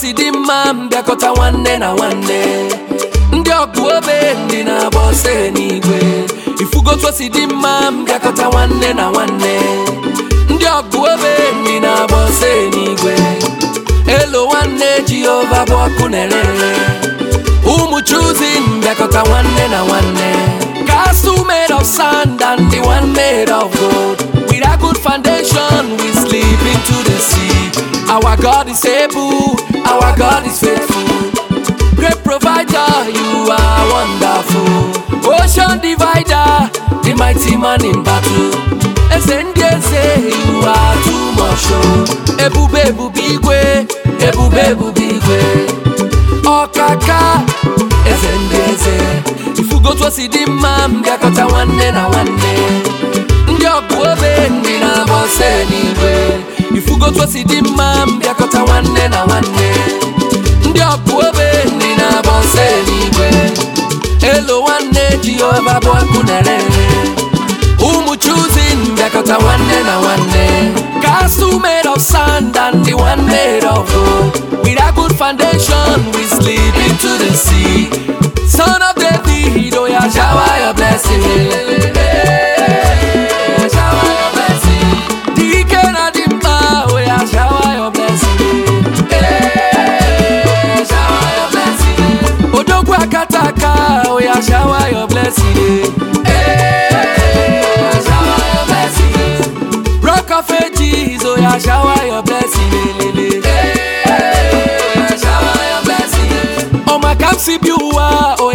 si dị mma mbịakọta nwanne na nwanne ndị ọgụ obe ndị na-agba ọsọ n'igwe ifugotu o si dị mma mbịakọta nwanne na nwanne ndị ọgụ obe ndị na-agba ọsọ n'igwe elo nwanne jehova bụ ọkụ na-ere ụmụ chuzi mbịakọta nwanne na nwanne castle made of sand and the one made of gold with a good foundation we sleep into the sea our god is able our god is faithful great provider you are wonderful ocean divider the mighty man in battle eze ndị eze you are too much o ebube ebube igwe ebube ebube igwe ọkaka eze ndị eze ifugotu o si dị mma mbịakọta nwanne na nwanne ndị ọgụ obe ndị na-agba ọsọ n'igwe ifugotu o si dị mma mbịakọta nwanne na nwanne ndị ọgụ obe ndị na-agba ọsọ n'igwe elo nwanne jehova bụ ọkụ na-ere ụmụ chuzi mbịakọta nwanne na nwanne castle made of sand and the one made of gold with a good foundation we sleep into the sea son of david oh yeah shower your blessing Eh, shower your blessing dike na dị mkpa oh yeah shower your blessing Eh, shower your blessing odogwu akata aka oh yeah shower your blessing Eh, shower your blessing rock of ages oh yeah shower your blessing Eh, shower your blessing ọma ka m si bi ụwa oh